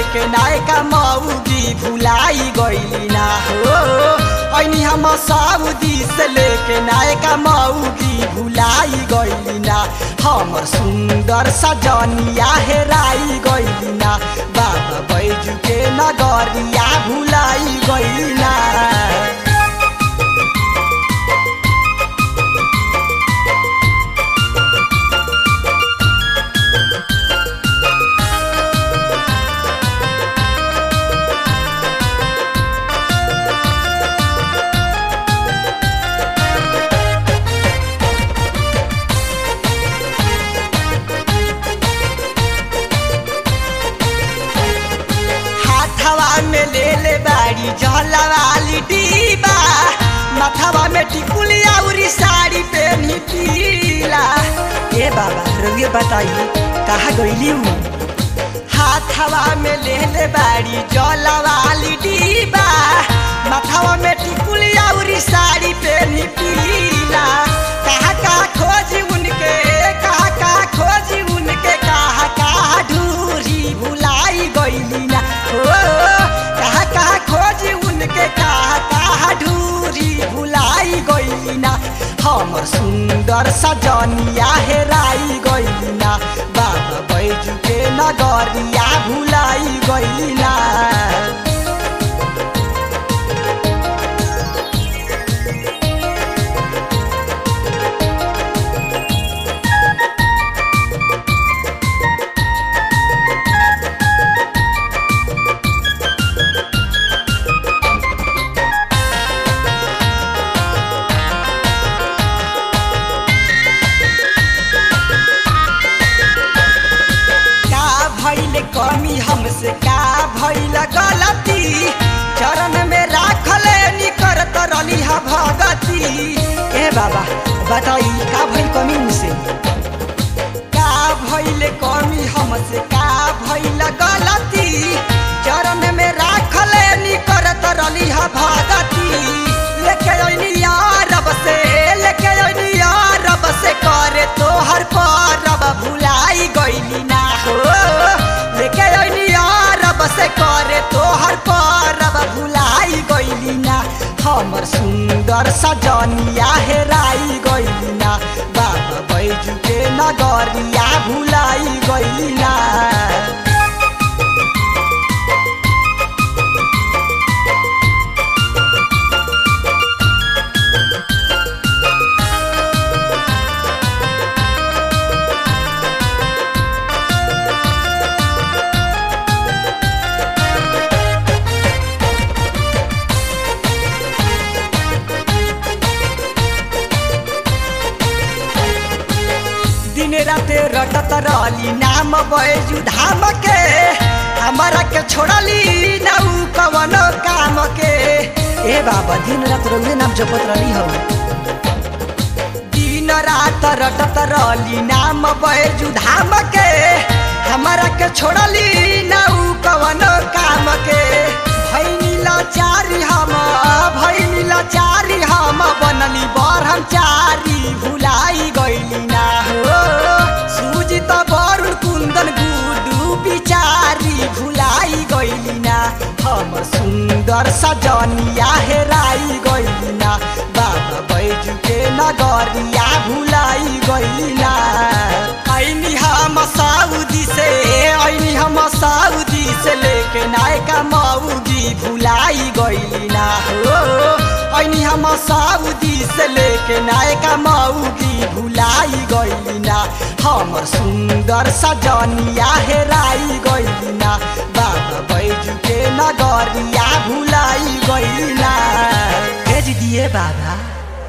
लेके नायका मऊगी भुलाई गईली ना हो ऐनी हम सऊदी से लेके नायका मऊगी भुलाई गईली ना हमर सुंदर सजनिया हेराई गईली ना बाबा बैजू के नगरिया भुलाई गईली ना हाथवा में ले ले बाड़ी जलवाली डीबा माथवा में टिकुली औरी साड़ी पहनी पीला ए बाबा रउए बताइए कहाँ गईली हूँ हाथवा में ले ले बाड़ी जलवाली डीबा माथवा में टिकुली औरी साड़ी पहनी पीला कहाँ कहाँ खोजी उनके कहाँ कहाँ खोजी उनके कहाँ कहाँ ढूरी भुलाई गईली ना हो कहाँ कहाँ खोजी उनके कहाँ कहाँ ढूरी भुलाई गईली ना हमर सुंदर सजनिया हेराई गईली ना बाबा बैजू के नगरिया भुलाई गईली ना का भइल कमी हमसे का भइल गलती चरण में राखल निकरत रली हा भगती ए बाबा बताई का भइल कमी मुझसे का भइल कमी हमसे का भइल गलती चरण में राखल निकरत रली हा भगती लेके अइनी यारब से लेके अइनी यारब से करे तोहर परब भुलाई गइली ना हो लेके अइनी यारब से करे तोहर परब भुलाई गइली ना हमर सुंदर सजनिया हेराई गइली ना बाबा बैजू के नगरिया भुलाई गइली ना दिन राते रटत रहली नाम बैजू धाम के हमारा के छोड़ली नाउ कवन काम के ए बाबा दिन रात रउए नाम जपत रहली हो दिन रात रटत रहली नाम बैजू धाम के हमारा के छोड़ली नाउ कवन काम के भैनी लाचारी हम भैनी लाचारी हम बनली ब्रह्मचारी भुलाई गइली ना हो सुजित वरुण कुन्दन गुडु बिचारी भुलाई गइली ना हम सुन्दर सजनिया हेराई गइली ना बाबा बैजू के नगरिया भुलाई गइली ना ऐनी हम साउदी से ऐनी हम साउदी से लेके नायका मऊगी भुलाई गइली ना हो ऐनी हम साउदी से लेके नायका मऊगी भुलाई गइली ना हमर सुंदर सजनिया हेराई गइली ना बाबा बैजू के नगरिया भुलाई गइली ना भेज दिए बाबा